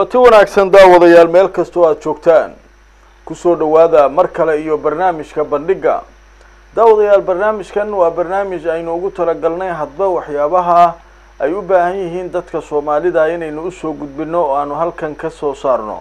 kulanti wanaagsan daawadayaal meel kastoo aada joogtaan kusoo dhowaada mar kale iyo barnaamijka bandhigga daawadayaal barnaamijkan waa barnaamij aynu ugu talagalnay hadba waxyaabaha ay u baahan yihiin dadka soomaalida inaynu usoo gudbino oo aanu halkan ka soo saarno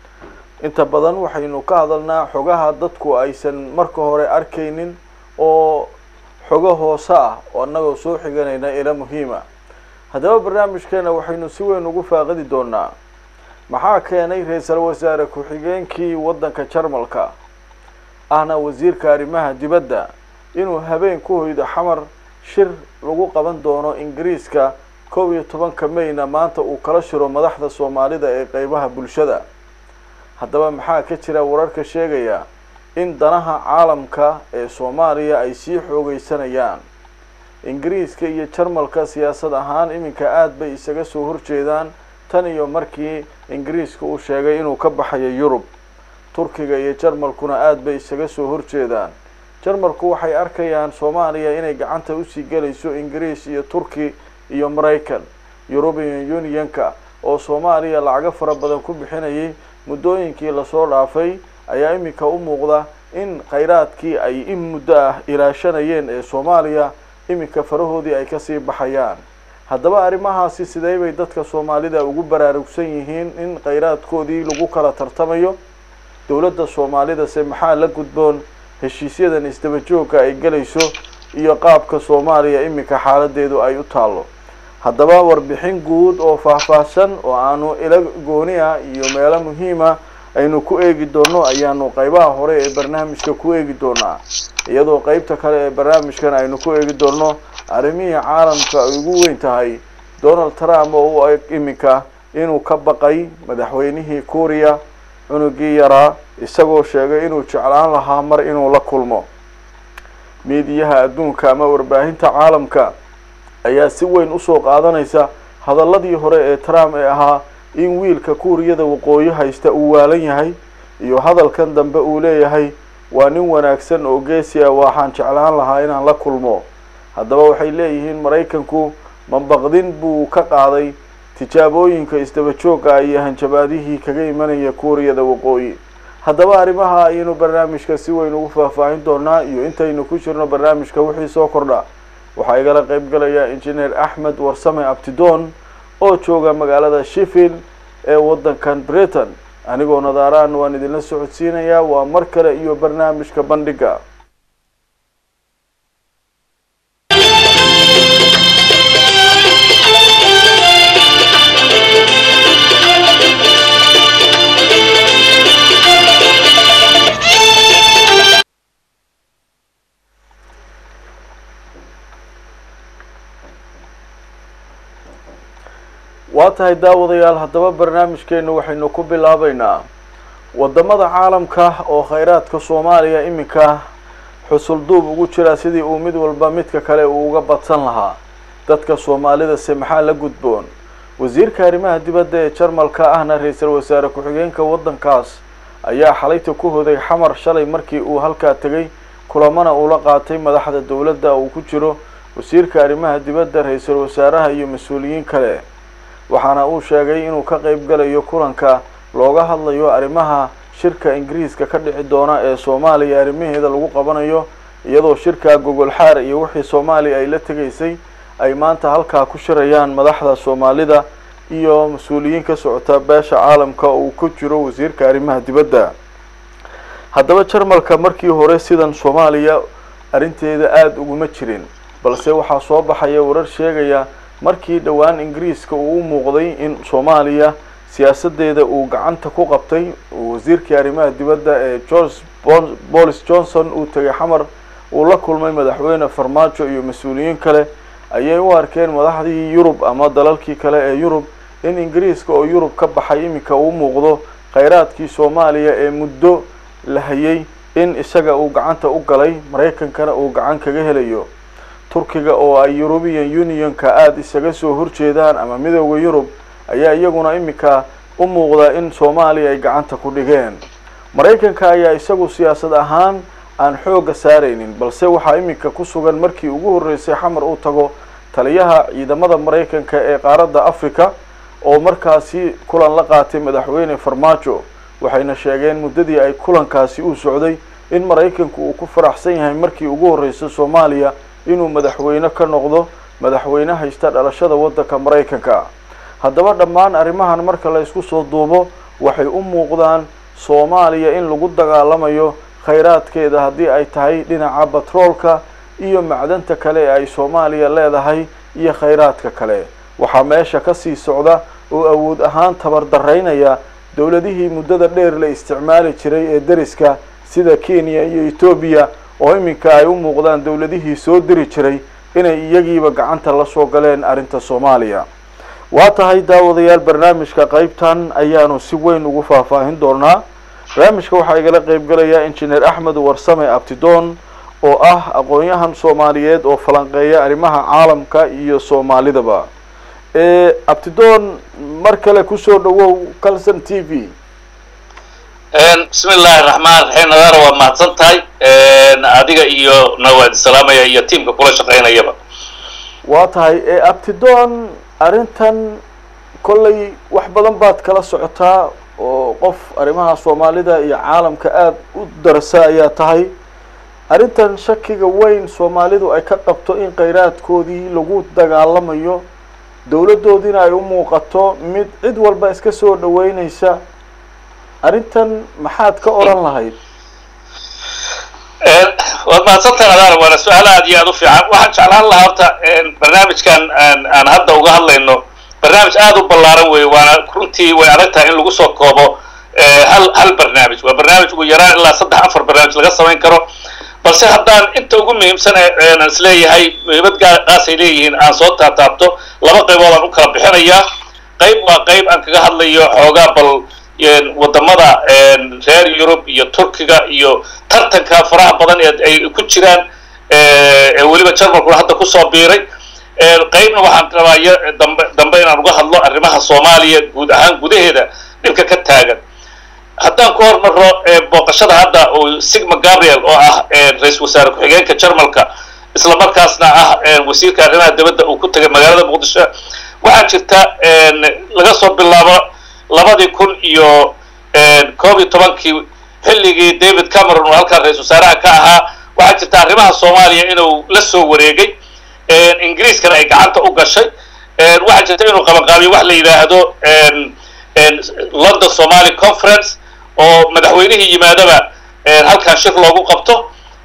inta badan waxaynu ka hadalnaa xogaha dadku aysan marka hore arkaynin oo xogo hoose ah oo annagoo soo xiganayna ila muhiima haddaba barnaamijkeena waxaynu si weyn ugu faaqidi doonaa maxaa keenay ra-iisul wasaare ku-xigeenkii waddanka jarmalka ahna wasiirka arrimaha dibadda inuu habeen ku hoydo xamar shir lagu qaban doono ingiriiska kow iyo tobanka mayna maanta uu kala shiro madaxda soomaalida ee qeybaha bulshada haddaba maxaa ka jira wararka sheegaya in danaha caalamka ee soomaaliya ay sii xoogeysanayaan ingiriiska iyo jarmalka siyaasad ahaan iminka aada bay isaga soo horjeedaan tan iyo markii ingiriiska uu sheegay inuu ka baxayo yurub turkiga iyo jarmalkuna aada bay isaga soo horjeedaan jarmalku waxay arkayaan soomaaliya inay gacanta usii gelayso ingiriis iyo turki iyo maraykan european unionka oo soomaaliya lacago fara badan ku bixinayay muddooyinkii lasoo dhaafay ayaa iminka u muuqda in khayraadkii ay in muddo ah ilaashanayeen ee soomaaliya iminka farahoodii ay kasii baxayaan haddaba arrimahaasi sidee bay dadka soomaalida ugu baraarugsan yihiin in khayraadkoodii lagu kala tartamayo dowladda soomaalidase maxaa la gudboon heshiisyadan isdaba joogga ay gelayso iyo qaabka soomaaliya iminka xaaladeedu ay u taallo haddaba warbixin guud oo faahfaahsan oo aanu ila gooni ah iyo meelo muhiima aynu ku eegi doono ayaanu qeybaha hore ee barnaamijka ku eegi doonaa iyadoo qeybta kale ee barnaamijkan aynu ku eegi doono arrimihii caalamka ay ugu weyn tahay donald trump oo u eg iminka inuu ka baqay madaxweynihii kuuriya cunugii yaraa isagoo sheegay inuu jeclaan lahaa mar inuu la kulmo miidiyaha adduunka ama warbaahinta caalamka ayaa si weyn usoo qaadanaysa hadaladii hore ee trump ee ahaa in wiilka kuuriyada waqooyi haysta uu waalan yahay iyo hadalkan dambe uu leeyahay waa nin wanaagsan oo geesi ah waxaan jeclaan lahaa inaan la kulmo haddaba waxay leeyihiin maraykanku mabaqdin buu ka qaaday tijaabooyinka isdaba joogga iyo hanjabaadihii kaga imanaya kuuriyada waqooyi haddaba arrimaha ayaynu barnaamijka si weyn ugu faahfaahin doonaa iyo intaynu ku jirno barnaamijka wixii soo kordha waxaa igala qeyb galaya injineer axmed warsame abtidoon oo jooga magaalada sheffield ee waddankan britain anigoo nadaaraan waan idinla socodsiinayaa waa mar kale iyo barnaamijka bandhigga waa tahay daawadayaal haddaba barnaamijkeenu waxaynu ku bilaabeynaa wadamada caalamka oo khayraadka soomaaliya iminka xusul duub ugu jira sidii uu mid walba midka kale uu uga badsan lahaa dadka soomaalidase maxaa la gudboon wasiirka arrimaha dibadda ee jarmalka ahna ra-iisul wasaare ku-xigeenka waddankaas ayaa xalayta ku hoday xamar shalay markii uu halkaa tegay kulamana ula qaatay madaxda dowladda uu ku jiro wasiirka arrimaha dibadda ra-iisul wasaaraha iyo mas-uuliyiin kale waxaana uu sheegay inuu ka qeyb galayo kulanka looga hadlayo arrimaha shirka ingiriiska ka dhici doona ee soomaaliya arrimaheeda lagu qabanayo iyadoo shirka gogol xaar iyo wixii soomaaliya ay la tegaysay ay maanta halkaa ku shirayaan madaxda soomaalida iyo mas-uuliyiin ka socota beesha caalamka uu ku jiro wasiirka arrimaha dibadda haddaba jarmalka markii hore sidan soomaaliya arrinteeda aada uguma jirin balse waxaa soo baxaya warar sheegaya markii dhowaan ingiriiska uu u muuqday in soomaaliya siyaasadeeda uu gacanta ku qabtay wasiirkii arrimaha dibadda ee george bolis johnson uu tegay xamar uu la kulmay madaxweyne farmaajo iyo mas-uuliyiin kale ayay u arkeen madaxdii yurub ama dalalkii kale ee yurub in ingiriiska oo yurub ka baxay iminka uu muuqdo khayraadkii soomaaliya ee muddo la hayay in isaga uu gacanta u galay maraykankana uu gacan kaga helayo turkiga oo ay european unionka aada isaga soo horjeedaan ama midooda yurub ayaa iyaguna iminka u muuqda in soomaaliya ay gacanta ku dhigeen maraykanka ayaa isagu siyaasad ahaan aan xoogga saaraynin balse waxaa iminka ku sugan markii ugu horreysay xamar uu tago taliyaha ciidamada maraykanka ee qaaradda africa oo markaasi kulan la qaatay madaxweyne farmaajo waxayna sheegeen muddadii ay kulankaasi u socday in maraykanku uu ku faraxsan yahay markii ugu horreysay soomaaliya inuu madaxweyne ka noqdo madaxweyne haysta dhalashada waddanka maraykanka haddaba dhammaan arrimahan marka la isku soo duubo waxay u muuqdaan soomaaliya in lagu dagaalamayo khayraadkeeda haddii ay tahay dhinaca batroolka iyo macdanta kale ee ay soomaaliya leedahay iyo khayraadka kale waxaa meesha kasii socda oo awood ahaan tabardaraynaya dowladihii muddada dheer la isticmaali jiray ee deriska sida kenya iyo etoobiya oo iminka ay u muuqdaan dowladihii soo diri jiray inay iyagiiba gacanta la soo galeen arrinta soomaaliya waa tahay daawadayaal barnaamijka qeybtan ayaanu si weyn ugu faahfaahin doonaa barnaamijka waxaa igala qeybgalaya injineer axmed warsame abtidoon oo ah aqoon-yahan soomaaliyeed oo falanqeeya arrimaha caalamka iyo soomaalidaba abtidoon mar kale kusoo dhawow calson t v bismi illaahi raxmaan raxiim nadaara waa mahadsan tahay adiga iyo nawaadi salaamaya iyo tiamka kula shaqaynayaba waa tahay abtidoon arrintan kollay wax badan baad kala socotaa oo qof arrimaha soomaalida iyo caalamka aada u darasa ayaa tahay arrintan shakiga weyn soomaalidu ay ka qabto in khayraadkoodii lagu dagaalamayo dowladdoodiina ay u muuqato mid cid walba iska soo dhaweyneysa arrintan maxaad ka odhan lahayd waad mahadsantahay adaar waana su-aal aad iyo aad u fiican waxaan jeclaan lahaa horta barnaamijkan aan hadda uga hadlayno barnaamij aada u ballaaran weeye waana runtii way adag tahay in lagu soo koobo hal hal barnaamij waa barnaamij ugu yaraan ilaa saddex afar barnaamij laga samayn karo balse haddaan inta ugu muhiimsan aan isleeyahay muhiimad gaasay leeyihiin aan soo taataabto laba qaybood aan u kala bixinayaa qayb waa qayb aan kaga hadlayo xoogaa bal wadamada reer yurub iyo turkiga iyo tartanka faraha badan ee ay ku jiraan ee weliba jarmalkuna hadda kusoo biiray qaybna waxaan rabaa dambe dambe inaan uga hadlo arrimaha soomaaliya guud ahaan gudaheeda dhibka ka taagan haddaan ku hormaro booqashada hadda oo sigma gabriel oo ah ra-isul wasaare ku-xigeenka jarmalka isla markaasna ah wasiirka arrimaha dibadda uu ku tagay magaalada muqdisho waxaa jirta laga soo bilaabo labadii kun iyo koob iyo tobankii xilligii david cameron oo halkaa ra-isul wasaaraha ka ahaa waxaa jirta arrimaha soomaaliya inuu la soo wareegay ingiriiskana ay gacanta u gashay waxaa jirta inuu qabanqaabiyo wax la yidhaahdo london somaly conference oo madaxweynihii yimaadaba halkan shir loogu qabto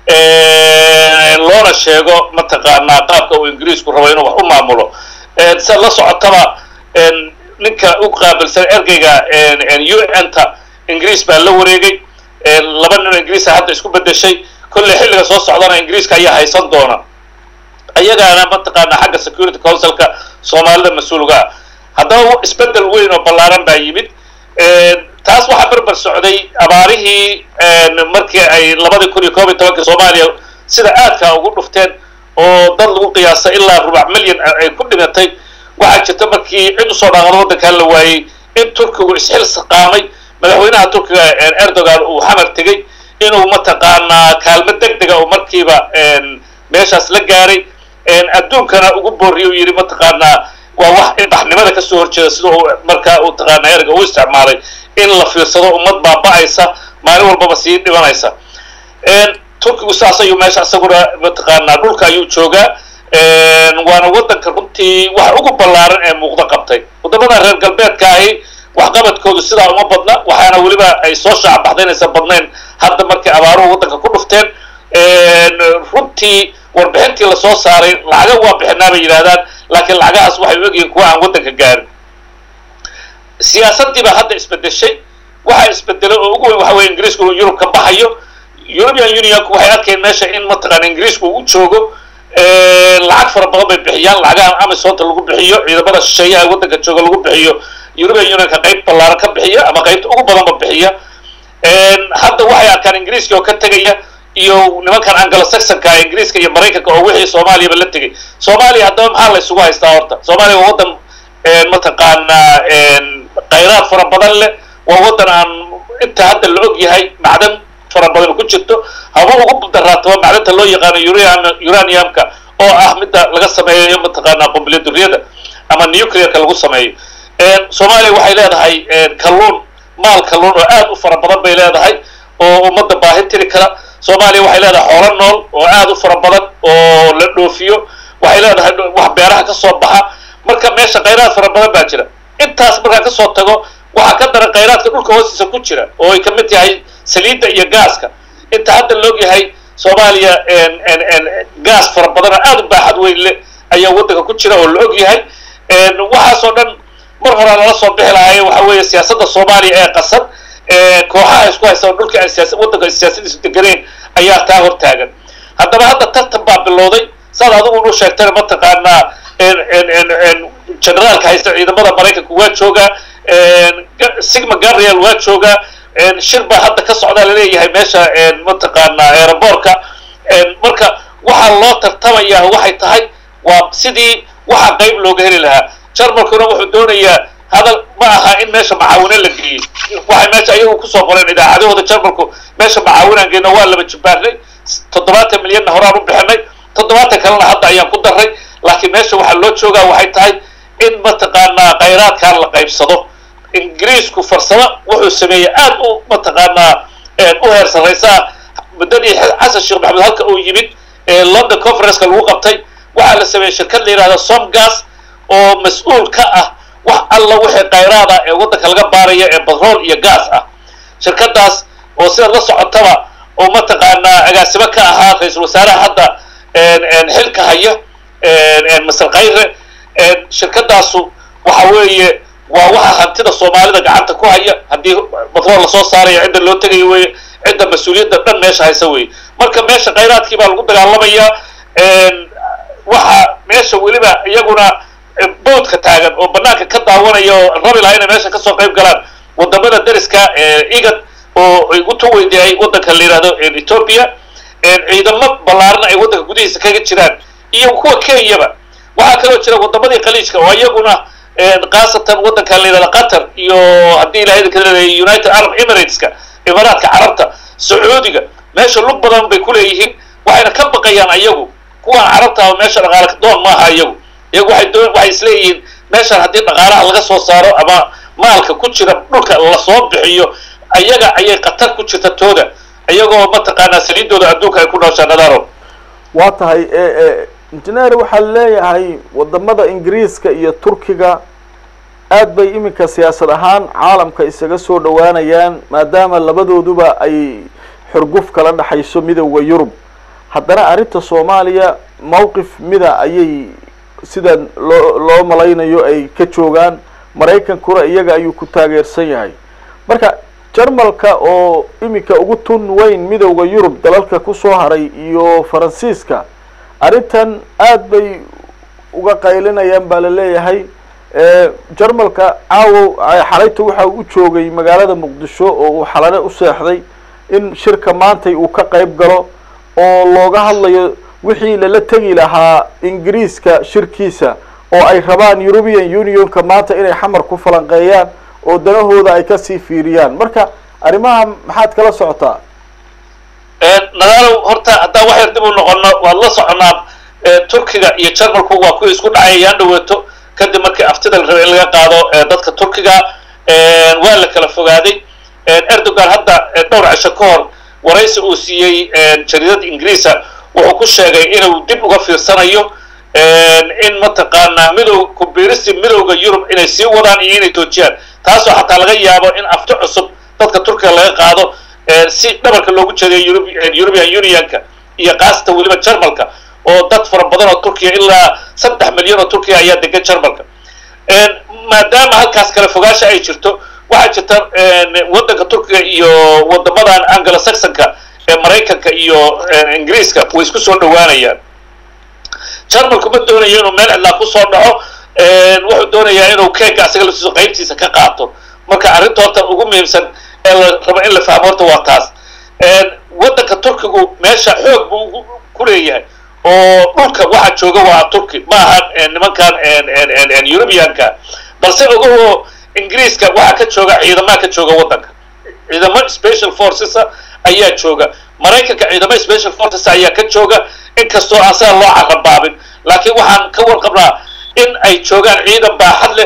loona sheego mataqaanaa qaabka uu ingiriisku rabo inuu wax u maamulo sia la socotaba ninka u qaabilsan ergeyga u n ta ingiriis baa la wareegay laba nin oo ingiriisa hadda isku bedeshay kolley xilliga soo socdana ingiriiska ayaa haysan doona ayagaana mataqaana xagga security councilka soomaalida mas-uulga ah haddaba isbedel weyn oo ballaaran baa yimid taas waxaa berber socday abaarihii markii ay labadii kun iyo koob iyo tobankii soomaaliya sida aadkaa ugu dhufteen oo dad lagu qiyaasay ilaa rubac milyan ay ku dhimatay waxaa jirta markii cid usoo dhaaqado waddankan la waayey in turkigu isxil saqaamay madaxweynaha turkiga erdogan uu xamar tegey inuu mataqaanaa kaalmo deg dega oo markiiba meeshaas la gaaray adduunkana ugu boorriya u yidhi mataqaanaa waa wax ilbaxnimada kasoo horjeeda sida uu markaa uu taqaana erga u isticmaalay in la fiirsado ummad baaba-aysa maalin walbaba sii dhimanaysa turkigu saas ayuu meesha isaguna mataqaanaa dhulka ayuu joogaa waana waddanka runtii wax ugu ballaaran ee muuqdo qabtay waddamada reer galbeedka ahi waxqabadkoodu sidaa uma badna waxaana weliba ay soo shaacbaxday inaysan badnayn hadda markay abaaruhu waddanka ku dhufteen runtii warbixintii lasoo saaray lacaga waa bixinaa bay yidhahdaan laakiin lacagahaas waxay u egyihiin kuwa aan waddanka gaarin siyaasaddiibaa hadda isbedeshay waxaa isbedelay oo ugu weyn waxa weye ingiriisku inuu yurub ka baxayo european unionku waxay arkeen meesha in mataqaana ingiriisku uu joogo lacag fara badan bay bixiyaan lacagahan amisonta lagu bixiyo ciidamada shisheeyaha waddanka jooga lagu bixiyo european unionka qayb ballaaran ka bixiya ama qaybta ugu badanba bixiya hadda waxay arkaan ingiriiska oo ka tegaya iyo nimankan anglo saxonka ingiriiska iyo maraykanka oo wixii soomaaliyaba la tegay soomaaliya haddaba maxaa la isugu haystaa horta soomaaliya waa waddan mataqaanaa khayraad fara badan leh waa waddan aan inta hadda la og yahay macdan fara badan ku jirto haba ugu daraataba macdanta loo yaqaano uraniumka oo ah midda laga sameeyo mataqaanaa qumbuliya duriyada ama nuclearka lagu sameeyo soomaaliya waxay leedahay kalluun maal kalluun oo aad u fara badan bay leedahay oo ummadda baahi tiri kara soomaaliya waxay leedahay xoolo nool oo aad u fara badan oo la dhoofiyo waxay leedahay wax beeraha ka soo baxa marka meesha khayraad fara badan baa jira intaas markaa kasoo tago waxaa ka daran khayraadka dhulka hoostiisa ku jira oo ay kamid tahay saliidda iyo gaaska inta hadda laog yahay soomaaliya gaas fara badan oo aad u baaxad weyn leh ayaa waddanka ku jira oo la og yahay waxaasoo dhan mar horaa lala soo bixi lahaaye waxa weeye siyaasadda soomaaliya ee qasan kooxaha isku haysta oo dhulka aan siyaasa waddanka siyaasadiisu deganeen ayaa taa hor taagan haddaba hadda tartan baa bilowday saad adigu u sheegtana mataqaanaa generaalka haysta ciidamada maraykanka waa joogaa sigma gabriel waa joogaa shir baa hadda ka socdaa laleeyahay meesha mataqaanaa aeroboortka marka waxaa loo tartamayaa waxay tahay waa sidii waxaa qayb looga heli lahaa jarmalkuna wuxuu doonayaa hadal ma aha in meesha macaawino la geeyey waxay meesha ayagu kusoo qoreen idaacadahooda jarmalku meesha macaawinaan geyno waa laba jibaarnay toddobaatan milyanna horaan u bixinay toddobaatan kalena hadda ayaan ku darray laakiin meesha waxaa loo joogaa waxay tahay in mataqaanaa khayraadkan la qaybsado ingiriisku farsamo wuxuu sameeyey aad u mataqaanaa u heer sarraysaa muddadii xasan sheekh maxamed halka uu yimid london conferenceka lagu qabtay waxaa la sameeyey shirkad la yidhahda somgas oo mas-uul ka ah wax alla wixii khayraada ee waddanka laga baaraya ee batrool iyo gaas ah shirkadaas oo sidaad la socotaba oo mataqaanaa agaasimo ka ahaa ra-iisul wasaaraha hadda xilka haya masar khayre shirkadaasu waxa weeye waa waxa hantida soomaalida gacanta ku haya haddii batrool lasoo saarayo cidda loo tegayo weye cidda mas-uuliyadda dhan meesha haysa weye marka meesha khayraadkii baa lagu dagaalamayaa waxa meesha weliba iyaguna boodka taagan oo banaanka ka daawanaya oo rabi lahaa inay meesha kasoo qayb galaan wadamada dariska igad oo ay utu weydiiyay waddanka la yihahdo ethoopia ciidamo ballaarna ay waddanka gudihiisa kaga jiraan iyo kuwa kenyaba waxaa kaloo jira wadamadii khaliijka oo iyaguna khaasatan waddanka la yihahdo qatar iyo haddii ilahay idinka leeyahay united arab emirateska imaaraadka carabta sacuudiga meesha lug badan bay kuleeyihiin waxayna ka baqayaan ayagu kuwaan carabta ah meesha dhaqaale doon maaha iyagu iyagu waxay doon waxay isleeyihiin meeshan haddii dhaqaalaha laga soo saaro ama maalka ku jira dhulka lasoo bixiyo ayaga ayay khatar ku jirta tooda iyagoo mataqaanaa saliidooda adduunka ay ku nooshaan nadaaro waa tahay injineer waxaa leeyahay wadamada ingiriiska iyo turkiga aad bay iminka siyaasad ahaan caalamka isaga soo dhowaanayaan maadaama labadooduba ay xurguf kala dhexayso midowda yurub haddana arrinta soomaaliya mawqif mida ayay sida loo loo malaynayo ay ka joogaan maraykankuna iyaga ayuu ku taageersan yahay marka jarmalka oo iminka ugu tun weyn midowda yurub dalalka kusoo haray iyo faransiiska arrintan aad bay uga qaylinayaan baa la leeyahay jarmalka caawo xalayta waxa uu u joogay magaalada muqdisho oo uu xalane u seexday in shirka maantay uu ka qayb galo oo looga hadlayo wixii lala tegi lahaa ingiriiska shirkiisa oo ay rabaan european unionka maanta inay xamar ku falanqeeyaan oo danahooda ay kasii fiiriyaan marka arrimaha maxaad kala socotaa nadaalow horta haddaan wax yar dib u noqono waad la soconaa turkiga iyo jarmalku waa kuwii isku dhacay yaan dhaweeto kadib markii aftida la rabay in laga qaado dadka turkiga waa la kala fogaaday erdogan hadda dhowr cisho ka hor waraysi uu siiyey jariidada ingiriisa wuxuu ku sheegay inuu dib uga fiirsanayo in mataqaanaa midow kubiirisi midowda yurub inay sii wadaan iyo inay toojiyaan taasoo xataa laga yaabo in afti cusub dadka turkiga laga qaado si dhabarka loogu jeedayo european unionka iyo kaasatan weliba jarmalka oo dad fara badan oo turkiya ilaa saddex milyan oo turkiya ayaa degan jarmalka maadaama halkaas kale fogaasha ay jirto waxaa jirta waddanka turkiga iyo wadamadan anglo saxonka ee maraykanka iyo ingiriiska way isku soo dhowaanayaan jarmalku ma doonayo inuu meel cidlaa kusoo dhaco wuxuu doonayaa inuu keega asaga laftiisu qaybtiisa ka qaato marka arrinta horta ugu muhiimsan ee la rabo in la fahmo horta waa taas waddanka turkigu meesha xoog buu ku leeyahay oo dhulka waxa jooga waa turki ma aha nimankan europeanka balse ogaho ingiriiska waxaa ka jooga ciidamaha ka jooga waddanka ciidamo special forces ayaa jooga maraykanka ciidamo special forces ayaa ka jooga inkastoo aan sidaa loo carabaabin laakiin waxaan ka warqabnaa in ay joogaan ciidan baaxad leh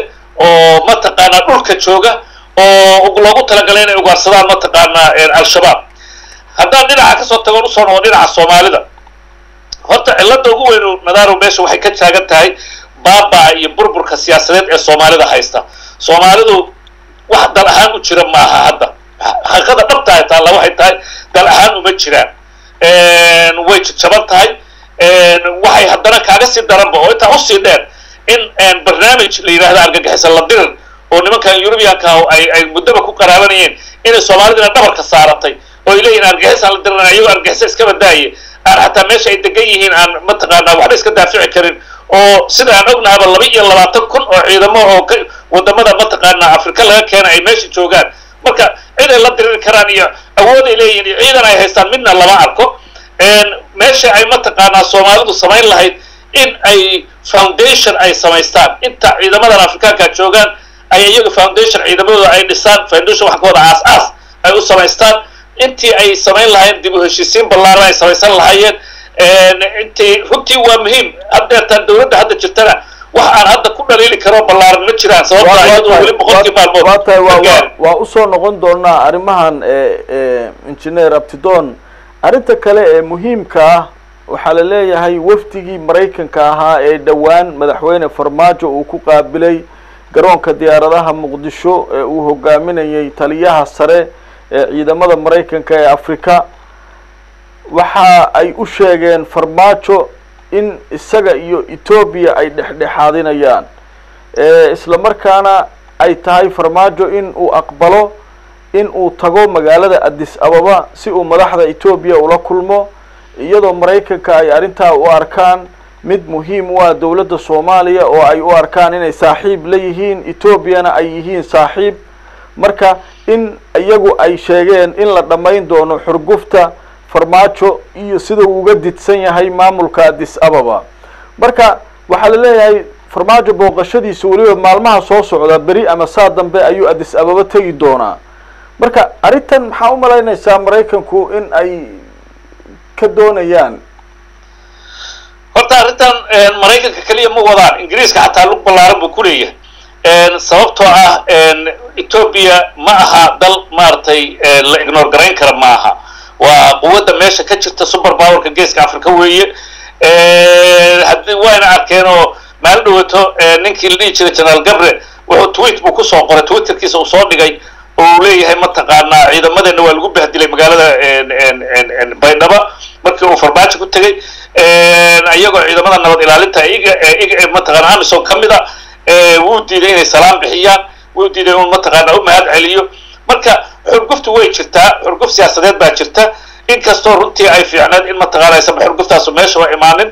oo mataqaanaa dhulka jooga oo loogu talagalay inay ugaarsadaan mataqaanaa al-shabaab haddaan dhinaca kasoo tagoon usoo noqon dhinaca soomaalida horta cilada ugu weynu nadaaro meesha waxay ka taagan tahay baabaa iyo burburka siyaasadeed ee soomaalida haysta soomaalidu wax dal ahaan u jira maaha hadda xaqiiqada dhabtahay taalla waxay tahay dal ahaan uma jiraan way jaban tahay waxay haddana kaaga sii daranba oo intaa usii dheer in barnaamij la yidhahdo argagixisa la dirir oo nimankan eurubiyanka ay ay muddaba ku qaraabanayeen inay soomaalidina dhabarka saaratay oo ay leeyihin argixisaan la dirirana iyagoo argixisa iskaba daaye aan xataa meesha ay degan yihiin aan mataqaanaa waxba iska daafici karin oo sida aan ognahaba laba iyo labaatan kun oo ciidamo oo ka wadamada mataqaanaa afrika laga keena ay meesha joogaan marka cid ay la diriri karaan iyo awood ay leeyihin iyo ciidan ay haystaan midna lama arko meesha ay mataqaanaa soomaalidu samayn lahayd in ay foundation ay samaystaan inta ciidamadan afrikaanka joogaan ay iyaga foundation ciidamadooda ay dhisaan foundation wax kawada aas aas ay u samaystaan intii ay samayn lahayn dib u heshiisiin ballaaran ay samaysan lahaayeen intii runtii waa muhiim haddeertaan dawladda hadda jirtana wax aan hadda ku dhaliili karo ballaaran ma jiraan sababtaa iyadu weli boqolkii maalmood waa tahay waa waa usoo noqon doonaa arrimahan engineer abtidon arrinta kale ee muhiimka ah waxaa la leeyahay wafdigii maraykanka ahaa ee dhowaan madaxweyne farmaajo uu ku qaabilay garoonka diyaaradaha muqdisho ee uu hogaaminayay taliyaha sare ee ciidamada maraykanka ee afrika waxa ay u sheegeen farmaajo in isaga iyo etoobiya ay dhexdhexaadinayaan isla markaana ay tahay farmaajo in uu aqbalo in uu tago magaalada addis ababa si uu madaxda etoobiya ula kulmo iyadoo maraykanka ay arrintaa u arkaan mid muhiim u ah dowladda soomaaliya oo ay u arkaan inay saaxiib la yihiin etoobiyana ay yihiin saaxiib marka in iyagu ay sheegeen in la dhammayn doono xurgufta farmaajo iyo sida uu uga didsan yahay maamulka addis ababa marka waxaa la leeyahay farmaajo booqashadiisa weliba maalmaha soo socda beri ama saa dambe ayuu addis ababa tegi doonaa marka arrintan maxaa u malaynaysaa maraykanku in ay ka doonayaan horta arrintan maraykanka keliya ma wadaan ingiriiska xataa lug ballaaran buu ku leeyahay sababtoo ah etoobiya ma aha dal maaragtay la ignore garayn kara ma aha waa quwadda meesha ka jirta super powerka geeska africa weeye haddii wayna arkeen oo maalin dhawato ninkii la dhihi jiray generaal gabre wuxuu tweet buu kusoo qoray twitterkiisa uu soo dhigay oo uu leeyahay mataqaanaa ciidamadeenna waa lagu bahdilay magaalada baydhaba markii uu farmaajo ku tegey iyagoo ciidamada nabad ilaalinta iga iga mataqaana amison ka mid a wuu diiday inay salaam bixiyaan wuu diiday inuu mataqaana u mahad celiyo marka xurguftu way jirtaa xurguf siyaasadeed baa jirta inkastoo runtii ay fiicneed in mataqaana aysan xurguftaasu meesha wa imaanin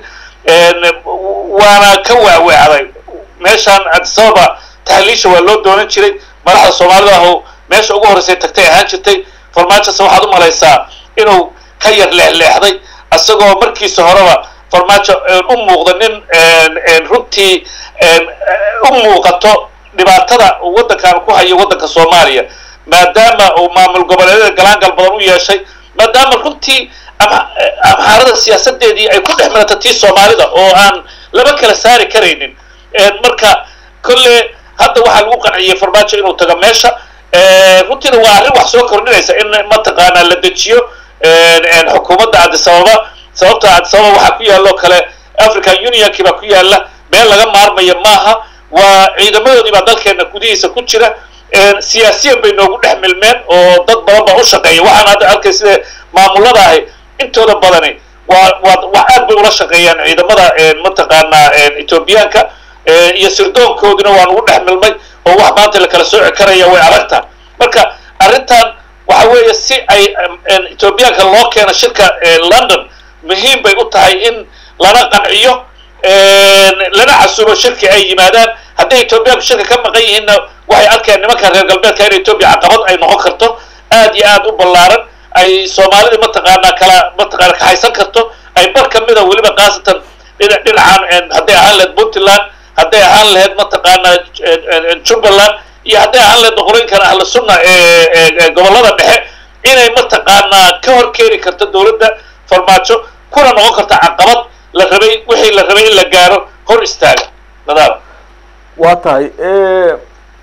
waana ka waawacday meeshaan adisababa tahliisha waa loo doonan jiray madaxda soomaalida ahu meesha ugu horreysay tagtay ahaan jirtay farmaajose waxaad u malaysaa inuu ka yar leexleexday isagoo markiisa horeba farmaajo u muuqda nin runtii u muuqato dhibaatada uu waddankan ku hayo waddanka soomaaliya maadaama uu maamul goboleedyada galaangal badan u yeeshay maadaama runtii amxaarada siyaasadeedii ay ku dhex milatay tii soomaalida oo aan laba kala saari karaynin marka kolle hadda waxaa lagu qanciyey farmaajo inuu tago meesha runtiina waa arrin wax soo kordhinaysa in mataqaanaa la dejiyo xukuumadda addisababa sababta addisababa waxaa ku yaalloo kale african unionkii baa ku yaalla meel laga maarmayo maaha waa ciidamadoodii baa dalkeena gudihiisa ku jira siyaasiyan bay noogu dhex milmeen oo dad badan baa u shaqeeya waxaan hadda arkay sida maamulada ahi intooda badani waa waa wax aad bay ula shaqeeyaan ciidamada mataqaanaa etoobiyaanka iyo sirdoonkoodina waa nagu dhex milmay oo wax maanta la kala sooci karaya way adagtaha marka arrintan waxa weeye si ay etoobiyaanka loo keeno shirka london muhiim bay u tahay in lana qanciyo lana casuubo shirki ay yimaadaan hadday etoobiyaanku shirka ka maqan yihiinna waxay arkeen nimanka reer galbeedka in etoobiya caqabad ay noqon karto aad iyo aad u ballaaran ay soomaalida mataqaanaa kala mataqaana kaxaysan karto ay bar ka mida weliba khaasatan dhinacan hadday ahaan lahayd puntland hadday ahaan lahayd mataqaanaa jubbaland iyo hadday ahaan lahayd boqorooyinkan ahla sunna ee gobollada dhexe inay mataqaanaa ka hor keeni karto dowladda farmaajo kuna noqon karta caqabad la rabay wixii la rabay in la gaaro hor istaaga nadaam waa tahay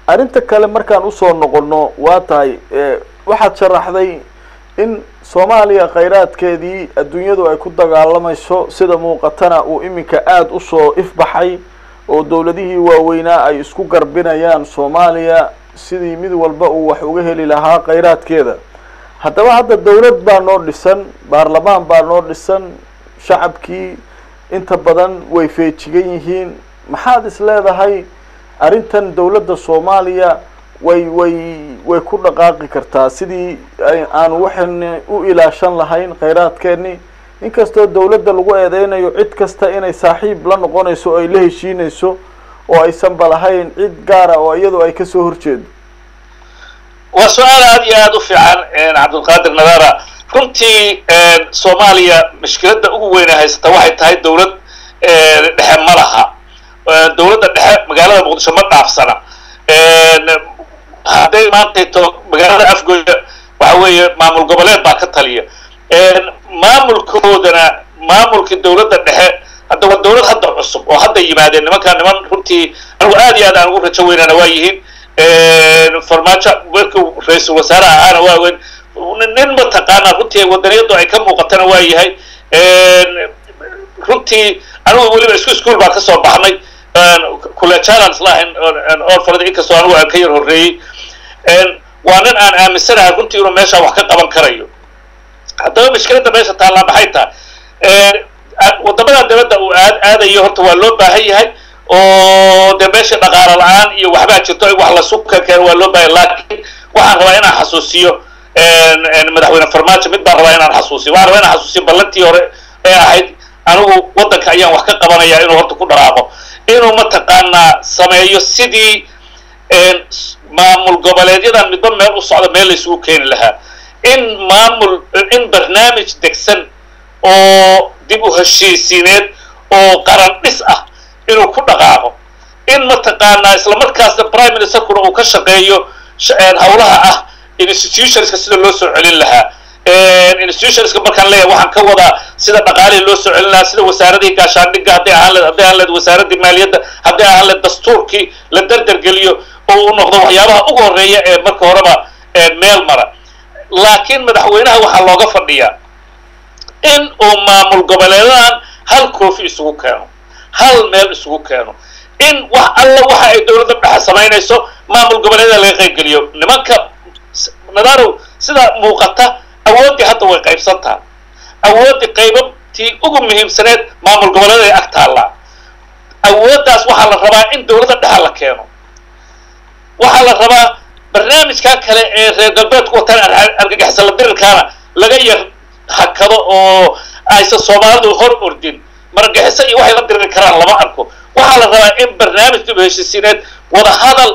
arrinta kale markaan usoo noqono waa tahay waxaad sharaxday in soomaaliya khayraadkeedii adduunyadu ay ku dagaalamayso sida muuqatana uu iminka aada usoo ifbaxay oo dowladihii waaweynaa ay isku garbinayaan soomaaliya sidii mid walba uu wax uga heli lahaa khayraadkeeda haddaba hadda dowlad baa noo dhisan baarlamaan baa noo dhisan shacabkii inta badan way feejigan yihiin maxaad is leedahay arrintan dowladda soomaaliya way way way ku dhaqaaqi kartaa sidii aanu waxayna u ilaashan lahayn khayraadkeeni inkastoo dowladda lagu eedeynayo cid kasta inay saaxiib la noqonayso o ay la heshiinayso oo aysanba lahayn cid gaara oo iyadu ay kasoo horjeedo waa su-aal aada iyo aada u fiican cabdulqaadir nadara runtii soomaaliya mushkiladda ugu weyna haysata waxay tahay dowlad dhexe ma laha dowladda dhexe magaalada muqdisho ma dhaafsana hadday maantayto magaalada afgooya waxa weeye maamul goboleed baa ka taliya maamulkoodana maamulkii dowladda dhexe hadda waa dowlad hadda cusub oo hadda yimaadeen nimankaa niman runtii anigu aad iyo aad aan ugu rajo weynana waa yihiin farmaajo markuu ra-iisul wasaare ahaana waa weyn nin mataqaanaa runtii wadaniyadu ay ka muuqatana waa yahay runtii anigu weliba isku ischool baan kasoo baxnay kulejalan islahayn orfalada inkastoo anigu aan ka yar horreeyey waa nin aan aaminsanahay runtii inuu meeshaa wax ka qaban karayo haddaba mashkiladda meesha taallaa maxay tahay wadamada dibadda uu aad aadayo horta waa loo baahan yahay oo dee meesha dhaqaalo la-aan iyo waxbaa jirto in wax lasu kakeen waa loo baahan laakiin waxaan rabaa inaan xasuusiyo madaxweyne farmaajo mid baan rabaa inaan xasuusiyo waxaan rabaa inaan xasuusiyo ballantii hore ee ahayd anigu waddanka ayaan wax ka qabanaya inuu horta ku dhaqaaqo inuu mataqaanaa sameeyo sidii maamul goboleedyadan midba meel u socda meel laysugu keeni lahaa in maamul in barnaamij degsan oo dib u heshiisiineed oo qaran dhis ah inuu ku dhaqaaqo in mataqaanaa isla markaasna prime ministerkuna uu ka shaqeeyo hawlaha ah institutionska sida loo soo celin lahaa institutionska markaan leeyahay waxaan ka wadaa sida dhaqaalihii loo soo celin lahaa sida wasaaradihii gaashaandhigga hadday ahaan leed hadday ahaan leed wasaaradii maaliyadda hadday ahaan leed dastuurkii la derdergeliyo oo uu noqdo waxyaabaha ugu horreeya ee marka horeba meel mara laakiin madaxweynaha waxaa looga fadhiyaa in uu maamul goboleedadan hal koofi isugu keeno hal meel isugu keeno in wax alla waxa ay dowladda dhexe samaynayso maamul goboleedyada laga qayb geliyo nimanka nadarow sida muuqata awooddii hadda way qaybsantaha awooddii qaybabtii ugu muhiimsaneed maamul goboleed ay ag taallaa awooddaas waxaa la rabaa in dowladda dhexe la keeno waxaa la rabaa barnaamijkaa kale ee reer galbeedku wataan argagixisala dirirkaana laga yar hakado oo aysan soomaalidu hor ordin margaxiso iyo waxay la diriri karaan lama arko waxaa la rabaa in barnaamij dib heshisiineed wadahadal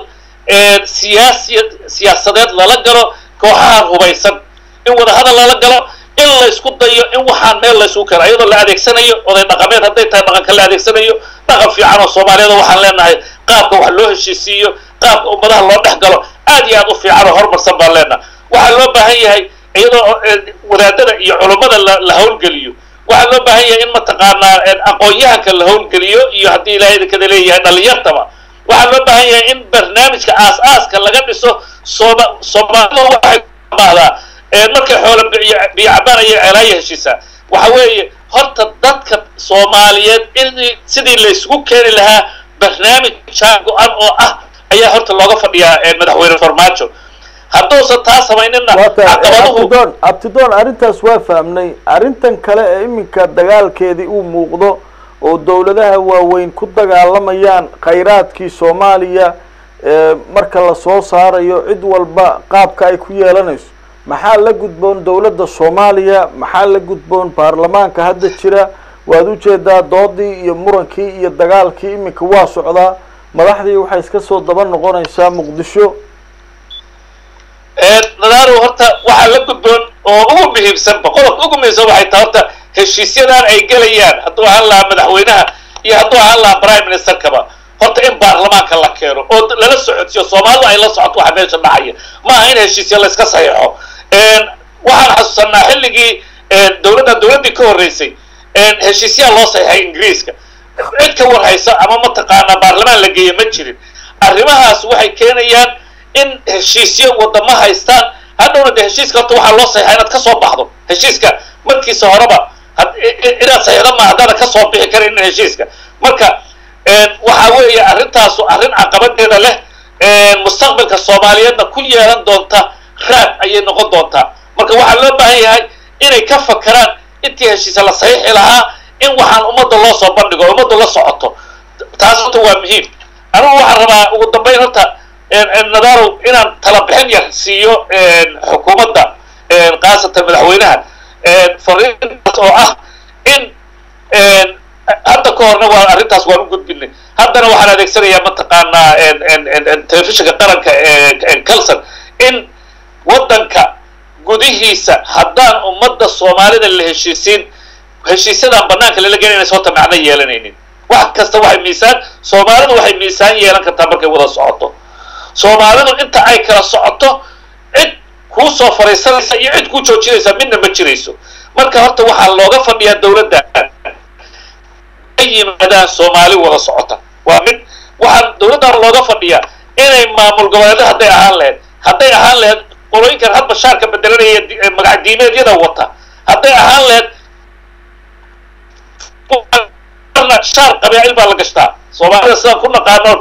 siyaasi siyaasadeed lala galo kooxaha hubaysan in wadahadal lala galo in la isku dayo in waxaan meel la isugu keeno iyadoo la adeegsanayo oday dhaqameed hadday tahay dhaqanka la adeegsanayo dhaqan fiican oo soomaaliyada waxaan leenahay qaabka wax loo heshiisiiyo qaabka ummadaha loo dhex galo aad iyo aad u fiican oo horumarsan baan leenahay waxaa loo baahan yahay iyadoo wadaadada iyo culummada la hawlgeliyo waxaa loo baahan yahay in mataqaanaa aqoon-yahanka la hawlgeliyo iyo haddii ilaahay idinkada leeyahay dhalinyartaba waxaa loo baahan yahay in barnaamijka aas-aaska laga dhiso sooma soomaalida waxay mahdaa markay xoola biyocabaan ayay ceelaaya heshiisaa waxa weeye horta dadka soomaaliyeed in sidii laysugu keeni lahaa barnaamij jaan go-an oo ah ayaa horta looga fadhiyaa madaxweyne farmaajo hadduusan taa samaynina abtidoon abtidoon arrintaas waa fahmnay arrintan kale ee iminka dagaalkeedii uu muuqdo oo dowladaha waaweyn ku dagaalamayaan khayraadkii soomaaliya marka lasoo saarayo cid walba qaabka ay ku yeelanayso maxaa la gudboon dowladda soomaaliya maxaa la gudboon baarlamaanka hadda jira waad ujeedaa doodii iyo murankii iyo dagaalkii iminka waa socdaa madaxdii waxay iska soo daba noqonaysaa muqdisho nadaaro horta waxaa la gudboon oo ugu muhiimsanba qodobka ugu muhiimsan waxay tahay horta heshiisyadan ay gelayaan hadduu ahaan lahaa madaxweynaha iyo hadduu ahaan lahaa prime ministerkaba horta in baarlamaanka la keeno oo lala socodsiyo soomaalidu ay la socoto waxa meesha dhacaya ma aha in heshiisya la iska saxiixo waxaan xasuusanaa xilligii dowladdan dowladdii ka horreysay heshiisyaa loo saxiixay ingiriiska cid ka warhaysa ama mataqaanaa baarlamaan la geeya ma jirin arrimahaas waxay keenayaan in heshiisyo wadamo haystaan hadhowna de heshiiska horta waxaa loo saxixa inaad kasoo baxdo heshiiska markiisa horeba inaad saxiixdo ma haddaana kasoo bixi karin heshiiska marka waxa weeye arrintaasu arrin caqabadeeda leh mustaqbalka soomaaliyeedna ku yeelan doonta raad ayay noqon doontaa marka waxaa loo baahan yahay inay ka fakaraan intii heshiisa la saxiixi lahaa in waxaan ummadda loo soo bandhigo ummadda la socoto taas horta waa muhiim anigu waxaan rabaa ugu dambayn horta nadarow inaan talabixin yar siiyo xukuumadda khaasatan madaxweynaha fariintaas oo ah in hadda ka horna waa arrintaas waan u gudbinay haddana waxaan adeegsanayaa mataqaanaa telefishinka qaranka calson in waddanka gudihiisa haddaan ummadda soomaalida la heshiisiin heshiisyadan banaanka lala gelinaysa horta macno yeelanaynin wax kasta waxay miisaan soomaalidu waxay miisaan yeelan kartaa markay wada socoto soomaalidu inta ay kala socoto cid kuu soo fariisanaysa iyo cid kuu joojinaysa midna ma jirayso marka horta waxaa looga fadhiyaa dawladda ay yimaadaan soomaali wada socota waa mid waxaa dawladdan looga fadhiyaa inay maamul goboleedo hadday ahaan lahayd hadday ahaan lahayd qolooyinkan hadba shaarka bedelanaya magac diimeedyada wata hadday ahaan lahayd shaar qabaa'il baa la gashtaa soomaalida sidaan ku naqaano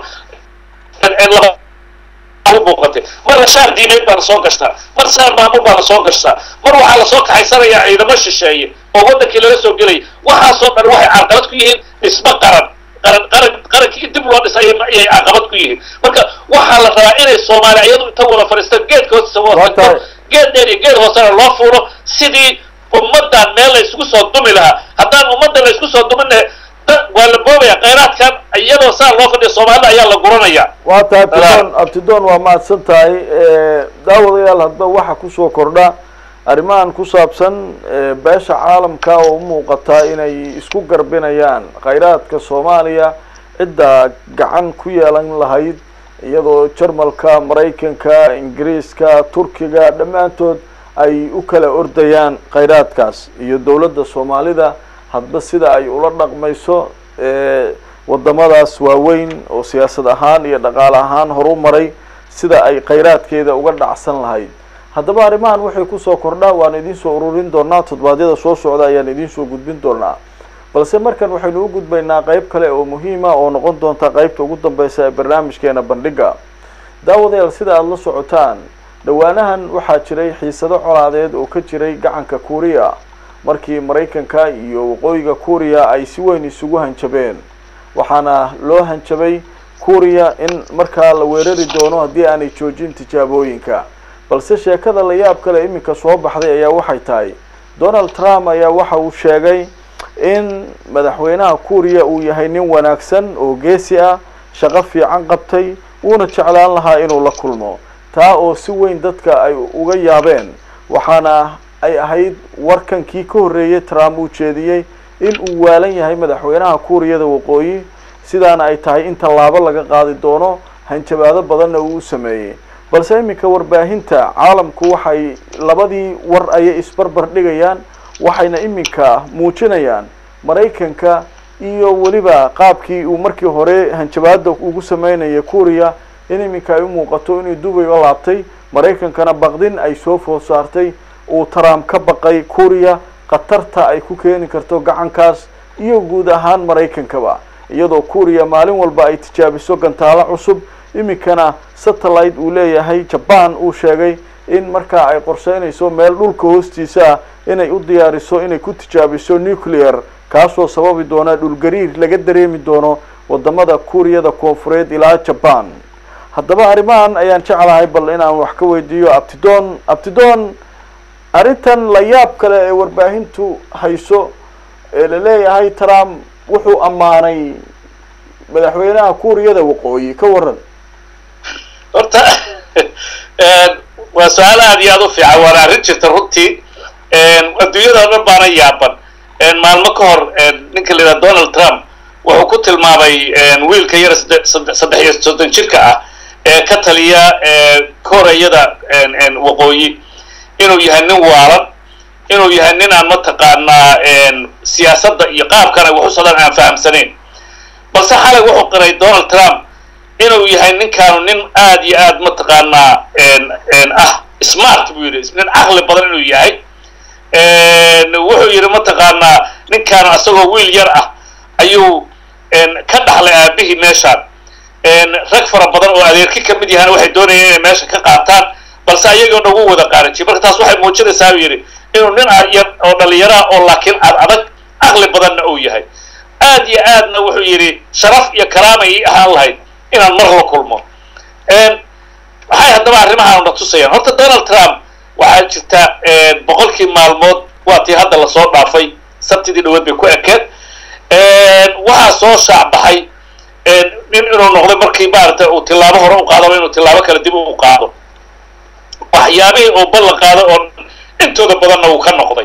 muuqatay marna shaar diimeed baa lasoo gashtaa mar shaar maamul baa lasoo gashtaa mar waxaa lasoo kaxaysanayaa ciidamo shisheeye oo waddankii laga soo gelaya waxaasoo dhan waxay caqabad ku yihiin dhismo qaran qaran qaran qarankii dib loo dhisay ayay caqabad ku yihiin marka waxaa la rabaa inay soomaaliya iyadu inta wada fadhiistaan geedka hoostiisa wada tagto geed dheer iyo geed hoosena loo fuulo sidii ummaddan meel la isugu soo dumi lahaa haddaan ummadda la isku soo dumin waa la boobaya khayraadkan iyadoo saa loo fadhiya soomaalida ayaa la guranaya waa tahay abtidon abtidon waa mahadsan tahay daawadayaal hadba waxa kusoo kordha arrimahan ku saabsan beesha caalamka oo umuuqataa inay isku garbinayaan khayraadka soomaaliya cidda gacan ku yeelan lahayd iyadoo jarmalka maraykanka ingiriiska turkiga dhammaantood ay u kala ordayaan khayraadkaas iyo dowladda soomaalida hadba sida ay ula dhaqmayso wadamadaas waaweyn oo siyaasad ahaan iyo dhaqaale ahaan horu maray sida ay khayraadkeeda uga dhacsan lahayd haddaba arrimahan waxay kusoo kordhaa waan idiin soo ururin doonaa toddobaadyada soo socda ayaan idiin soo gudbin doonaa balse markan waxaynu u gudbaynaa qeyb kale oo muhiima oo noqon doonta qeybta ugu dambeysa ee barnaamijkeena bandhiga daawadayaal sida aada la socotaan dhawaanahan waxaa jiray xiisado colaadeed oo ka jiray gacanka kuuriya markii maraykanka iyo waqooyiga kuuriya ay si weyn isugu hanjabeen waxaana loo hanjabay kuuriya in markaa la weerari doono haddii aanay joojin tijaabooyinka balse sheekada la yaab kale iminka soo baxday ayaa waxay tahay donald trump ayaa waxa uu sheegay in madaxweynaha kuuriya uu yahay nin wanaagsan oo geesi ah shaqo fiican qabtay wuuna jeclaan lahaa inuu la kulmo taa oo si weyn dadka ay uga yaabeen waxaana ay ahayd warkankii ka horreeyay trump uu jeediyey in uu waalan yahay madaxweynaha kuuriyada waqooyi sidaana ay tahay in tallaabo laga qaadi doono hanjabaado badanna uu u sameeyey balse iminka warbaahinta caalamku waxay labadii war ayay isbarbar dhigayaan waxayna iminka muujinayaan maraykanka iyo weliba qaabkii uu markii hore hanjabaada ugu sameynaya kuuriya in iminka ay u muuqato inuu dubay la laabtay maraykankana baqdin ay soo food saartay uu trump ka baqay kuuriya khatarta ay ku keeni karto gacankaas iyo guud ahaan maraykankaba iyadoo kuuriya maalin walba ay tijaabiso gantaalo cusub iminkana satellite uu leeyahay jaban uu sheegay in markaa ay qorsheynayso meel dhulka hoostiisa ah inay u diyaariso inay ku tijaabiso nuclear kaasoo sababi doona dhulgariir laga dareemi doono wadamada kuuriyada koonfureed ilaa jaban haddaba arrimahan ayaan jeclahay bal inaan wax ka weydiiyo abtidon abtidon arrintan la yaab kale ee warbaahintu hayso ee laleeyahay trump wuxuu ammaanay madaxweynaha kuuriyada waqooyi ka waran horta waa su-aal aada iyo aada u fiican waana arrin jirta runtii adduunyada o dhan baana yaaban maalmo ka hor ninka la yidhaha donald trump wuxuu ku tilmaamay wiilka yar saddex iyo soddon jirka ah ee ka taliya kooreyada waqooyi inuu yahay nin waalan inuu yahay nin aan mataqaanaa siyaasadda iyo qaabkana wax u socdaan aan fahamsanayn balse xalay wuxuu qiray donald trump inuu yahay ninkaanu nin aad iyo aad mataqaanaa ah smart buu yidhi nin caqli badan inuu yahay wuxuu yidhi mataqaanaa ninkaanu asagoo wiil yar ah ayuu ka dhaxlay aabihii meeshaan rag fara badan oo adeerki ka mid yahaan waxay doonayeen inay meesha ka qaataan balse ayagoo dhan wuu wada qaarajiy marka taas waxay muujinaysaa buu yidhi inuu nin yar oo dhallinyaraha oo laakiin ad adag caqli badanna uu yahay aad iyo aadna wuxuu yidhi sharaf iyo karaama ii ahaan lahayd inaan mar la kulmo waxay haddaba arrimahaan na tusayaan horta donald trump waxaa jirta boqolkii maalmood waa tii hadda lasoo dhaafay sabtidii dhaweed bay ku ekeed waxaa soo shaacbaxay nin inuu noqday markii maaragtay uu tilaabo hore u qaadaba inuu tilaabo kale dib u qaado waxyaabihii uu ballan qaado oo intooda badanna uu ka noqday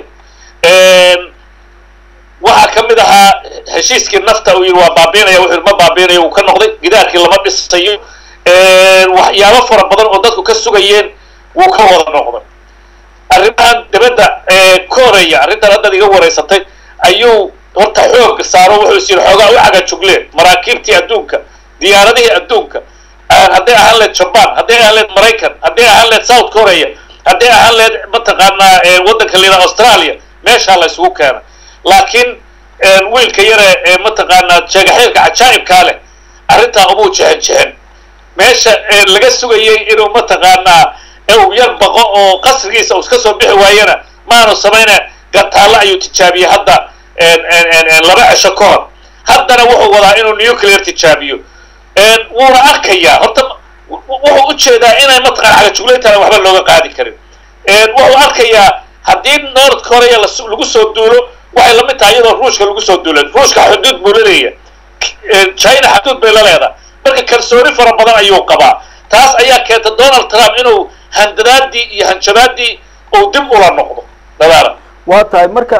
waxaa ka mid ahaa heshiiskii nafta uu yidhi waa baabiinaya wuxuu ma baabiinaya uu ka noqday gidaarkii lama dhisayo waxyaabo fara badan oo dadku ka sugayeen wuu ka wada noqday arrimahan dibadda koreya arrintan haddaad iga wareysatay ayuu horta xoog saaro wuxuu is yidhi xoogaa u caga jugleen maraakiibtii adduunka diyaaradihii adduunka hadday ahaan leed jaban hadday ahaan leed maraykan hadday ahaan leed south korea hadday ahaan leed mataqaanaa waddanka layidhaha australia meeshaa la isugu keena laakiin wiilka yare ee mataqaanaa jeegaxeelka cajaa'ibkaa leh arrintaa umuu jexen jexen meesha laga sugayay inuu mataqaanaa uu yar baqo oo qasrigiisa uu iska soo bixi waayana maanu samayna gataallo ayuu tijaabiyey hadda laba cisho ka hor haddana wuxuu wadaa inuu nuclear tijaabiyo wuuna arkayaa horta wuxuu ujeedaa inay mataqana cagajuglayntana waxba looga qaadi karin wuxuu arkayaa haddii north korea lagu soo duulo waxay la mid tahay iyadoo ruushka lagu soo duulay ruushka xuduud buu laleeya china xuduud bay la leedahay marka kalsooni fara badan ayuu qabaa taas ayaa keenta donald trump inuu handadaadii iyo hanjabaadii uu dib ula noqdo dadaala waa tahay marka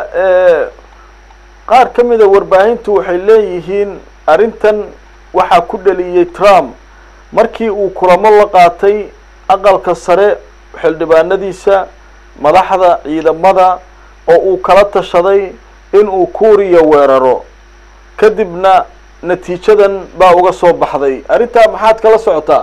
qaar ka mida warbaahintu waxay leeyihiin arrintan waxaa ku dhaliyey trump markii uu kulamo la qaatay aqalka sare xildhibaanadiisa madaxda ciidamada oo uu kala tashaday inuu kuuriya weeraro kadibna natiijadan baa uga soo baxday arrintaa maxaad kala socotaa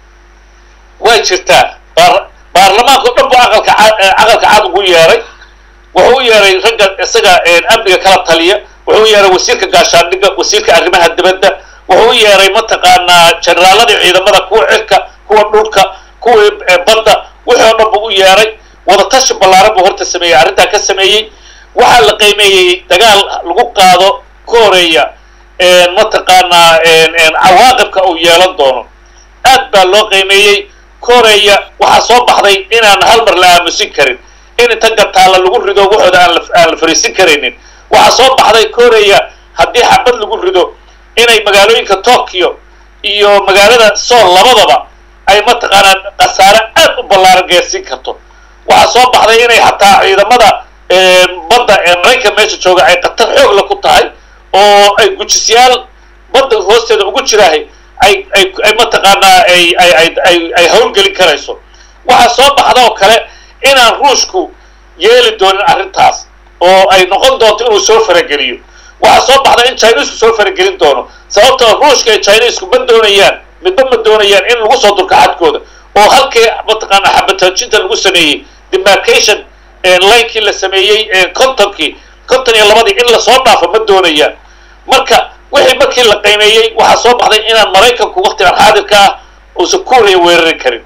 way jirtaa baarlamaanka o dhan bu aqalka aqalka cad ugu yeeray wuxuu u yeeray ragga isaga amniga kala taliya wuxuu u yeeray wasiirka gaashaandhigga wasiirka arrimaha dibadda wuxuu u yeeray mataqaanaa generaaladii ciidamada kuwa cirka kuwa dhulka kuwii badda wixii oo dhan buu u yeeray wadatashi ballaaran buu horta sameeyey arrintaa ka sameeyey waxaa la qiimeeyey dagaal lagu qaado koreya mataqaanaa cawaaqibka uu yeelan doono aad baa loo qiimeeyey koreya waxaa soo baxday inaan hal mar la aamusin karin in inta gataalla lagu rido waxooda aan la fariisin karaynin waxaa soo baxday koreya haddii xabad lagu rido inay magaalooyinka tokyo iyo magaalada sool labadaba ay mataqaanaa khasaare aad u ballaaran gaarsiin karto waxaa soo baxday inay xataa ciidamada badda ee maraykan meesha jooga ay khatar xoogla ku tahay oo ay gujisyaal badda hoosteeda ugu jiraahay ay ay ay mataqaanaa ay ay ay ay ay hawlgelin karayso waxaa soo baxda oo kale inaan ruushku yeeli doonin arrintaas oo ay noqon doonto inuu soo farageliyo waxaa soo baxda in chinesku soo faragelin doono sababtoo ruushka iyo chinesku ma doonayaan midba ma doonayaan in lagu soo durka xadkooda oo halkii mataqaanaa xabataajinta lagu sameeyey demarcation linekii la sameeyey contonkii conton iyo labadii in lasoo dhaafo ma doonayaan marka wixii markii la qiimeeyey waxaa soo baxday inaan maraykanku waktigan xaadirka ah uusan kuuriya weerari karin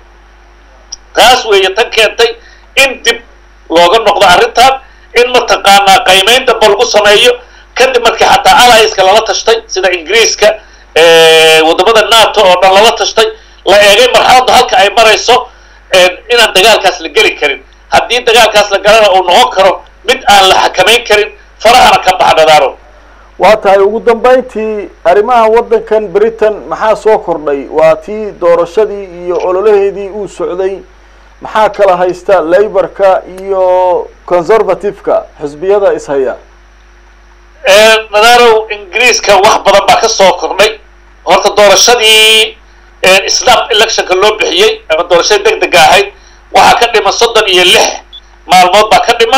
taas weeye tan keentay in dib looga noqdo arrintan in mataqaanaa qiimeyn damba lagu sameeyo kadib markii xataa alliska lala tashtay sida ingiriiska waddamada nato oo dhan lala tashtay la eegay marxaladda halka ay marayso inaan dagaalkaas la geli karin haddii dagaalkaas la galana uu noqon karo mid aan la xakamayn karin farahana ka baxa dhadaaro waa tahay ugu dambayntii arrimaha waddankan britain maxaa soo kordhay waa tii doorashadii iyo ololaheedii uu socday maxaa kala haysta laborka iyo conservative-ka xisbiyada ishaya nadarow ingiriiska wax badan baa ka soo kordhay horta doorashadii snap electionka loo bixiyey ama doorashadii deg dega ahayd waxaa ka dhiman soddon iyo lix maalmood baa ka dhiman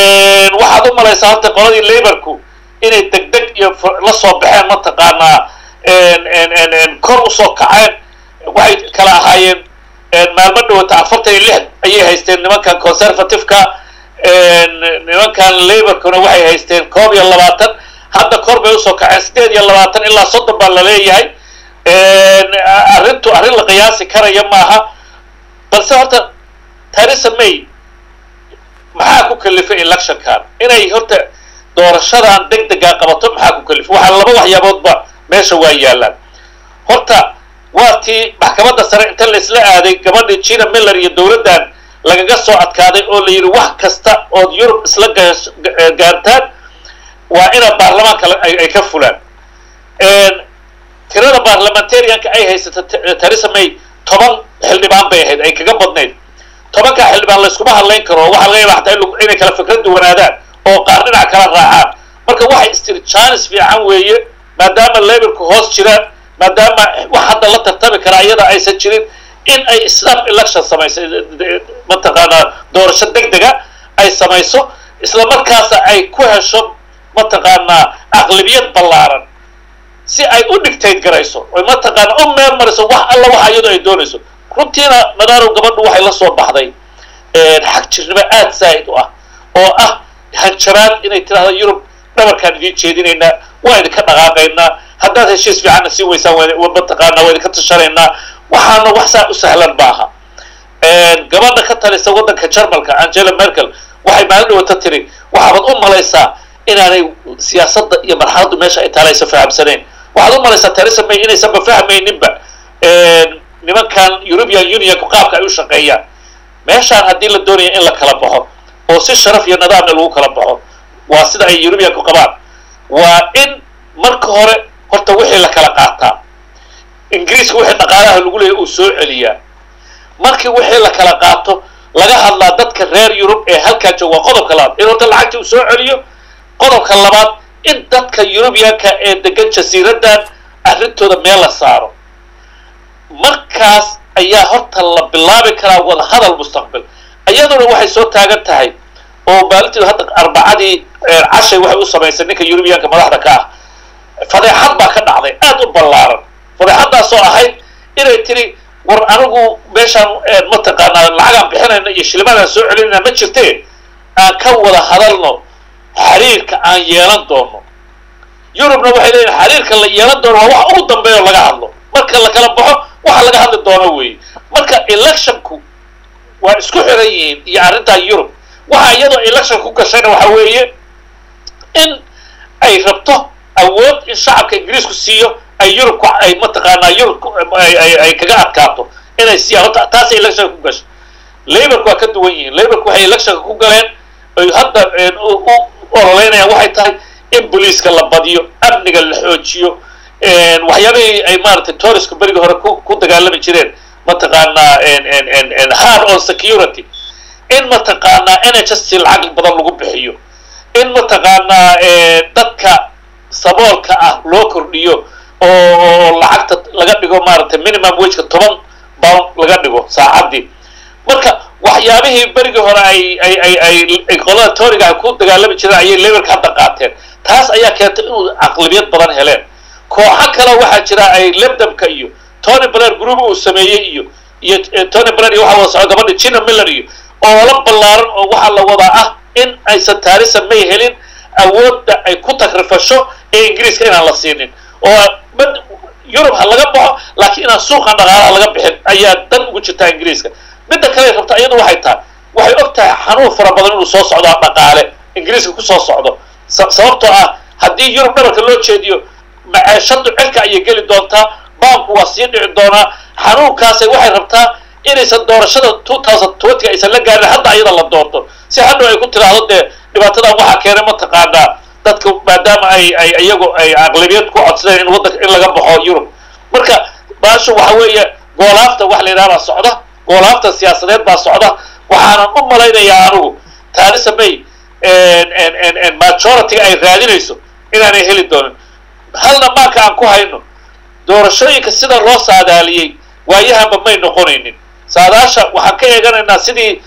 waxaad u malaysaa horta qoladii laborku inay deg deg iyo la soo baxeen mataqaanaa kor usoo kaceen waxay kala ahaayeen maalmo dhawata afartan iyo lix ayay haysteen nimankan conservativeka nimankan laborkuna waxay haysteen koob iyo labaatan hadda kor bay usoo kaceen sideed iyo labaatan ilaa soddon baa la leeyahay arrintu arrin la qiyaasi karaya maaha balse horta theresa may maxaa ku kalifay electionkan inay horta doorashadan deg degaa qabato maxaa ku kalifay waxaa laba waxyaaboodba meesha waa yaalaan horta waa tii maxkamadda sare inta la isla aaday gabadhii gina miller iyo dowladdan lagaga soo adkaaday oo la yidhi wax kasta ood yurub isla gaartaan waa ina baarlamaanka ay ka fulaan tirada baarlamentarianka ay haysata theresa may toban xildhibaan bay ahayd ay kaga badnayd tobankaa xildhibaan layskuma hadlayn karo waxaa laga yaaba hataa inay kala fikrad duwanaadaan oo qaar dhinac kala raacaan marka waxay istiri janis fiican weeye maadaama laborku hoos jiraan maadaama wax hadda la tartami karaa iyada aysan jirin in ay snap election samayso mataqaanaa doorasho deg dega ay samayso isla markaasa ay ku hesho mataqaanaa aqlabiyad ballaaran si ay u dictate garayso oy mataqaana u meel mariso wax alla waxa iyadu ay doonayso runtiina madaarow gabadhu waxay la soo baxday xag jirnimo aada zaa'id u ah oo ah hanjaraad inay tidhahda yurub dhabarkaan idiin jeedinaynaa waa idinka dhaqaaqaynaa haddaad heshiis fiicanna sii weysaan mataqaanaa waa idinka tashanaynaa waxaana wax saa u sahlan maaha gabadha ka talisa waddanka jarmalka angela merkel waxay maalin dhawata tiri waxaabad u malaysaa inaanay siyaasadda iyo marxaladdu meesha ay taalaysa fahamsanayn waxaad u malaysaa theresa may inaysanba fahmayninba nimankan european unionku qaabka ay u shaqeeyaan meeshaan haddii la doonaya in la kala baxo oo si sharaf iyo nidaamna lagu kala baxo waa sida ay europeanku qabaan waa in marka hore horta wixii la kala qaataa ingiriiska wixii dhaqaalaha lagu leeyahy uu soo celiyaa markii wixii la kala qaato laga hadlaa dadka reer yurub ee halkaa jooga waa qodobka labaad in horta lacagtii uu soo celiyo qodobka labaad in dadka yurubiyanka ee degan jasiiraddan arrintooda meel la saaro markaas ayaa horta la bilaabi karaa wada hadal mustaqbal iyaduna waxay soo taagan tahay oo maalintii hadda arbacadii cashay waxay u samaysay ninka yurubiyanka madaxda ka ah fadeexad baa ka dhacday aada u ballaaran fadeexaddaasoo ahayd inay tiri war anigu meeshaan mataqaanaa lacagaan bixinayna iyo shilimadaan soo celinayna ma jirtee aan ka wada hadalno xiriirka aan yeelan doono yurubna waxay leeyihin xiriirka la yeelan doono waa wax ugu dambeeyo laga hadlo marka la kala baxo waxa laga hadli doono weeye marka electionku waa isku xiran yihiin iyo arrintaa yurub waxa iyadoo election ku gashayna waxa weeye in ay rabto awood in shacabka ingiriisku siiyo ay yurubku ay mataqaanaa yurub ay kaga adkaato inay siiyaan horta taasay electionka ku gashay laborku waa ka duwan yihiin laborku waxay electionka ku galeen ay hadda u ololeynayaan waxay tahay in booliiska la badiyo amniga la xoojiyo waxyaabihii ay maaragtay touriska berigii hore ku ku dagaalami jireen mataqaanaa hard on security in mataqaanaa n h s t lacag badan lagu bixiyo in mataqaanaa dadka saboolka ah loo kordhiyo oo lacagta laga dhigo maaragtay minimum wageka toban bound laga dhigo saacaddii marka waxyaabihii berigii hore ay ay ay ay qolada tooriga ku dagaalami jireen ayay laborka hadda qaateen taas ayaa keentay inuu caqlibiyad badan heleen kooxo kale waxaa jira ay lebdamka iyo tony blair group uu sameeyey iyo iyo tony blair iyo waxa wada socda gabadha gina miller iyo oo la ballaaran oo waxaa la wadaa ah in aysan taarisa may helin awoodda ay ku takrifasho ee ingiriiska inaan la siinin oo yurub ha laga baxo laakiin inaan suuqan dhaqaalaha laga bixin ayaa dan ugu jirtaa ingiriiska midda kale rabta iyadu waxay tahay waxay og tahay xanuun fara badan inuu soo socdo dhaqaale ingiriiska kusoo socdo sababtoo ah haddii yurub dhabarka loo jeediyo maceeshadu cirka ayay geli doontaa baanku waa sii dhici doonaa xanuunkaasay waxay rabtaa inaysan doorashada two thousand twenty aysan la gaarin hadda iyada la doorto si hadhow ay ku tiraahdo dee dhibaatadan waxaa keenay mataqaanaa dadka maadaama ay ay iyagu ay aqlabiyad ku codsadeen in waddanka in laga baxo yurub marka baashu waxa weeye goolaafta wax la yidhaha baa socda goolaafta siyaasadeed baa socda waxaanan u malaynayaa anigu theresa may majority ay raadinayso inaanay heli doonin halna maaka aan ku hayno doorashooyinka sida loo saadaaliyey waayahanba may noqonaynin saadaasha waxaan ka eeganaynaa sidii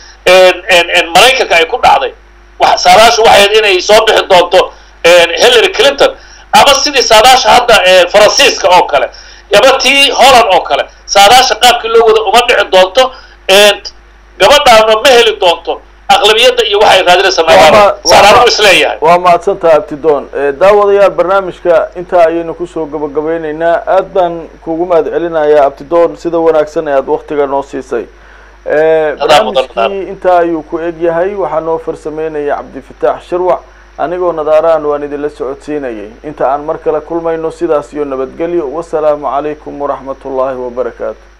maraykanka ay ku dhacday saadaashu waxay inay soo bixi doonto hillary clinton ama sidii saadaasha hadda faransiiska oo kale ama tii holland oo kale saadaasha qaabkii loo wada uma dhici doonto gabadhaana ma heli doonto aqlabiyadda iyo waxay raadinaysa maadaama saanaanu isleeyahay waa mahadsantaha abtidoon daawadayaal barnaamijka intaa ayaynu kusoo gabagabeyneynaa aad baan kugu mahad celinayaa abtidoon sida wanaagsan ee aada waktiga noo siisay barnaamijkii intaa ayuu ku eg yahay waxaa noo farsameynaya cabdifataax shirwac anigoo nadaarahan waan idinla socodsiinayay inta aan mar kale kulmayno sidaas iyo nabadgelyo wasalaamu calaykum waraxmat ullaahi wabarakaatu